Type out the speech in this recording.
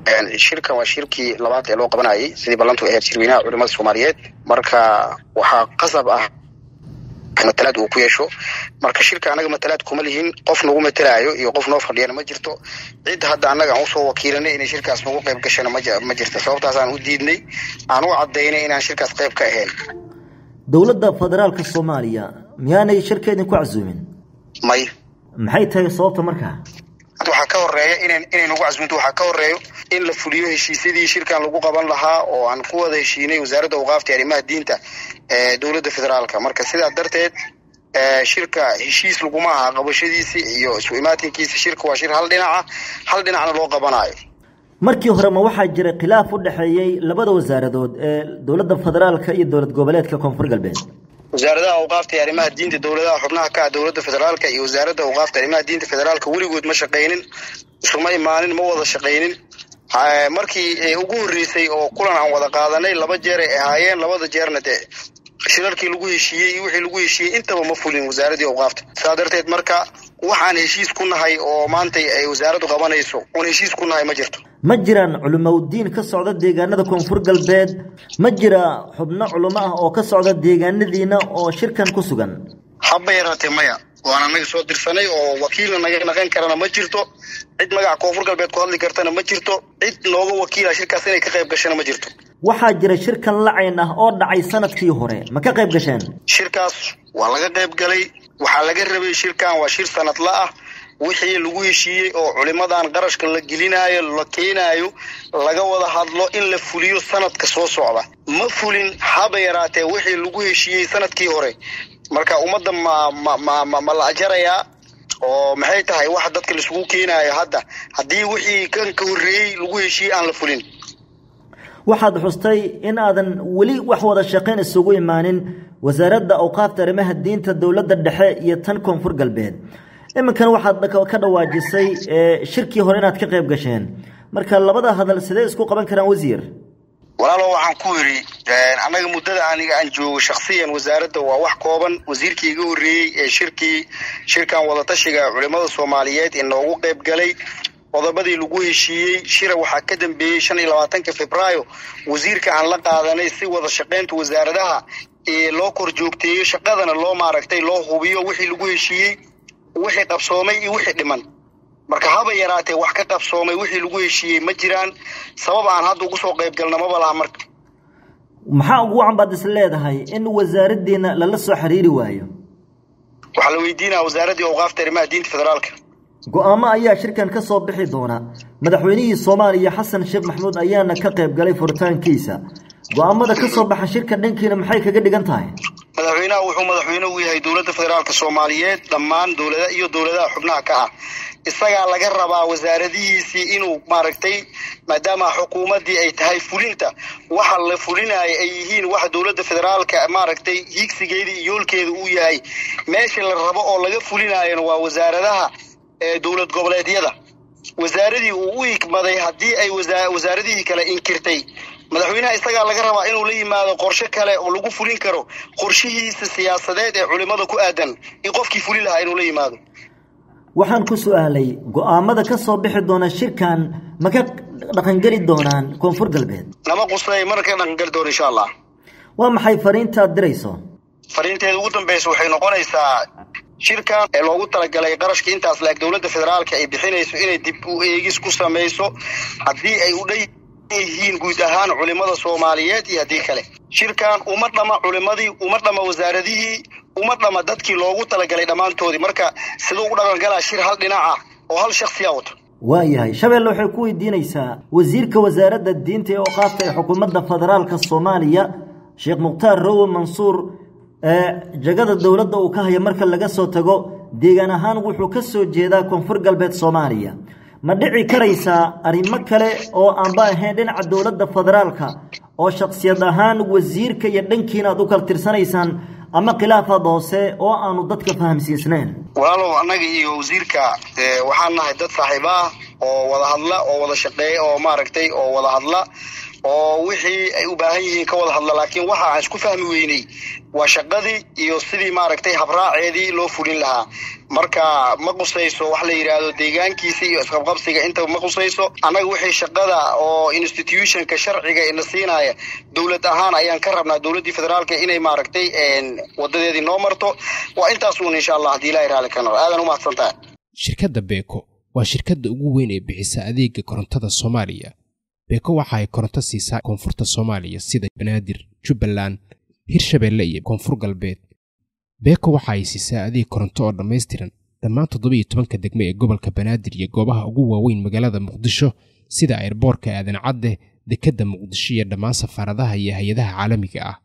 shirkan waa shirkii labaad ee loo qabanayay sidii ballantu ahayd shirweynaha culimada soomaaliyeed marka waxaa qasab ah matalaad uu ku yeesho marka shirka anaga matalaad kuma lihin qof nagu matalaayo iyo qof noo fadhiyana ma jirto cid hadda annaga aan usoo wakiilanay inay shirkaas nagu qayb gashana ma jirto sababtaasaan u diidnay aan u cadaynay inaan shirkaas qayb ka ahayn dowladda federaalka soomaaliya miyaanay shirkeedin ku casuumin may maxay tahay sababta markaa waxaa ka horeeya in inay nagu casuunto waxaa ka horeeyo in la fuliyo heshiisyadii shirkan lagu qaban lahaa oo aan ku wada heshiinay wasaaradda awqaafta arrimaha diinta ee dowladda federaalka marka sidaa darteed shirka heshiis laguma aha qabashadiisi iyo isu imaatinkiisa shirka waa shir hal dhinaca hal dhinacna loo qabanayo markii hore ma waxaa jiray khilaaf u dhexeeyey labada wasaaradood ee dowladda federaalka iyo dowlad goboleedka koonfur galbeed wasaaradaha awqaafta iyo arrimaha diinta dowladaha xubnaha ka ah dowladda federaalka iyo wasaaradda awqaafta arrimaha diinta federaalka weligood ma shaqaynin isuma imaanin ma wada shaqaynin markii ugu horreysay oo kulan aan wada qaadanay laba jeer ay ahaayeen labada jeerna dee shirarkii lagu heshiiyey iyo wixii lagu heshiiyey intaba ma fulin wasaaradii awqaafta saa darteed marka waxaan heshiis ku nahay oo maantay ay wasaaraddu qabanayso oon heshiis ku nahay ma jirto ma jiraan culimowdiin ka socda deegaanada koonfur galbeed ma jira xubno culimo ah oo ka socda deegaanadiina oo shirkan ku sugan haba yaraatee maya waan anaga soo dirsanay oo wakiilna naga naqan karana ma jirto cid magaca koonfur galbeed ku hadli kartana ma jirto cid nooga wakiila shirkaas inay ka qayb gashana ma jirto waxaa jira shirkan lacayn ah oo dhacay sanadkii hore ma ka qayb gasheen shirkaas waa laga qayb galay waxaa laga rabay shirkan waa shir sanadla ah wixii lagu heshiiyey oo culimadan qarashka la gelinaayo la keenaayo laga wada hadlo in la fuliyo sanadka soo socda ma fulin haba yaraatee wixii lagu heshiiyey sanadkii hore marka ummadda ma ma ma ma ma la ajarayaa oo maxay tahay waxa dadka laisugu keenaayo hadda haddii wixii kan ka horreeyey lagu heshiiyey aan la fulin waxaad xustay in aadan weli wax wada shaqayn isugu imaanin wasaaradda awqaafta arrimaha diinta dowladda dhexe iyo tan koonfur galbeed iminkana waxaad ka dhawaajisay shirkii hore inaad ka qayb gasheen marka labada hadal sidee isku qaban karaan wasiir walaalo waxaan ku yidhi annaga muddada aniga aan joogo shaksiyan wasaaradda waa wax kooban wasiirkii iga horreeyey ee shirkii shirkan wadatashiga culimada soomaaliyeed inoogu qayb galay qodobadii lagu heshiiyey shira waxaa ka dambeeyey shan iyo labaatanka febraayo wasiirka aan la qaadanay si wada shaqaynta wasaaradaha ee loo kor joogteeyo shaqadana loo maaragtay loo hubiyo wixii lagu heshiiyey wixii qabsoomay iyo wixii dhiman marka haba yaraatee wax ka qabsoomay wixii lagu heshiiyey ma jiraan sabab aan hadda ugu soo qayb galna maba laha marka maxaa ugu wacan baad is leedahay in wasaaraddiina lala soo xiriiri waayo waxaa la weydiinaya wasaaraddii awqaafta arrimaha diinta federaalka go-aamo ayaa shirkan ka soo bixi doona madaxweynihii soomaaliya xasan sheekh maxamuud ayaana ka qayb galay furitaankiisa go-aamada ka soo baxa shirka dhankiina maxay kaga dhigan tahay madaxweynaha wuxuu madaxweyne u yahay dowladda federaalka soomaaliyeed dhammaan dowlada iyo dowladaha xubnaha ka ah isagaa laga rabaa wasaaradihiisii inuu maaragtay maadaama xukuumaddii ay tahay fulinta waxa la fulinayo ay yihiin waxa dowladda federaalka maaragtay hiigsigeeda iyo yoolkeeda uu yahay meesha la rabo oo laga fulinaayona waa wasaaradaha dowlad goboleedyada wasaaradii uu u igmaday haddii ay wasaaradihii kale inkirtay madaxweynaha isagaa laga rabaa inuu la yimaado qorshe kale oo lagu fulin karo qorshihiisa siyaasadeed ee culimada ku aadan in qofkii fuli lahaa inuu la yimaado waxaan ku su-aalay go-aamada ka soo bixi doona shirkan ma ka dhaqangeli doonaan koonfur galbeed nama qusay mana ka dhaqangeli doona insha allah waa maxay fariintaad dirayso fariinteeda ugu dambeysa waxay noqonaysaa shirkan ee loogu talagalay qarashka intaas laeg dowladda federaalka ay bixinayso inay dib u eegis ku samayso haddii ay u dhan yihiin guud ahaan culimada soomaaliyeed iyo haddii kale shirkan uma dhama culimadii uma dhama wasaaradihii uma dhama dadkii loogu talagalay dhammaantoodii marka siduu u dhaqangalaa shir hal dhinac ah oo hal shaksiya wato waayahay shabeelle waxay ku weydiinaysaa wasiirka wasaaradda diinta ee oqaafta ee xukuumadda federaalka soomaaliya sheekh mukhtaar rowe mansuur jagada dowladda uu ka haya marka laga soo tago deegaan ahaan wuxuu ka soo jeedaa koonfur galbeed soomaaliya ma dhici karaysaa arrimo kale oo aanba ahayn dhinaca dowladda federaalka oo shaksiyad ahaan wasiirka iyo dhankiina aad u kala tirsanaysaan ama khilaafaad hoose oo aanu dadka fahamsiisnayn walaalow annaga iyo wasiirka waxaan nahay dad saaxiibo ah oo wada hadla oo wada shaqeeya oo maaragtay oo wada hadla oo wixii ay u baahan yihiin ka wada hadla laakiin waxa aan isku fahmi weynay waa shaqadii iyo sidii maaragtay habraaceedii loo fulin lahaa marka ma qusayso wax la yidhaahdo deegaankiisa iyo isqabqabsiga intaba ma qusayso annaga wixii shaqada oo institutionka sharciga ina siinaya dowlad ahaan ayaan ka rabnaa dowladdii federaalka inay maaragtay wadadeedii noo marto waa intaas uun insha allah haddii ilahay raali ka noqo aadan u mahadsantahay shirkadda beeko waa shirkadda ugu weyn ee bixisa adeega korontada soomaaliya beeko waxa ay koronto siisaa koonfurta soomaaliya sida banaadir jubbaland hirshabeelle iyo koonfur galbeed beeko waxa ay siisaa adeeg koronto oo dhammaystiran dhammaan toddobiiyo tobanka degme ee gobolka banaadir iyo goobaha ugu waaweyn magaalada muqdisho sida airboorka aadan cadde dekedda muqdisho iyo dhammaan safaaradaha iyo hay-adaha caalamiga ah